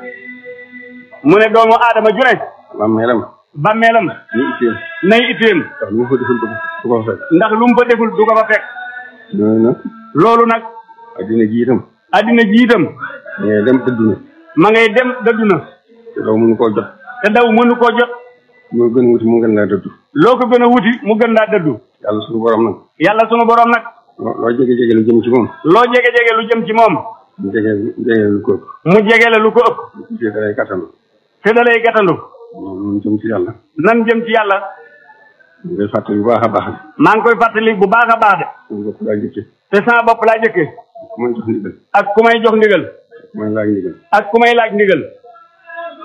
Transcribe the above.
mu ne doomu aadama ju ne bàmmeelam bàmmeelam ni itteem nay itteem ndax lu mu fa deful du ko du ko fa fekk ndax lu mu fa deful du ko fa fekk loolu nag loolu nag addina ji itam addina ji itam ngay dem dëddu na ma ngay dem dëddu na te doo mënu koo jot te daw mënu koo jot moo gën a wuti mu gën laa dëddu loo ko gën a wuti mu gën laa dëddu yàlla suñu borom nag yàlla sunu borom nag loo loo jege jege lu jëm ci moom loo jege-jege lu jëm ci moom mu jege jege lu ko ëpp mu jege la lu ko ëpp bu tuddee dalay kattan te da lay gàttandu moom jëm ci yàlla nan jëm ci yàlla ñu koy fàttali bu baax a baax maa ngi koy fàttali bu baax a baax de suñu bopp laa jëkke te sama bopp laa jëkkee ku may jox ndigal ak ku may jox ndigal ku may laaj ndigal ak ku may laaj ndigal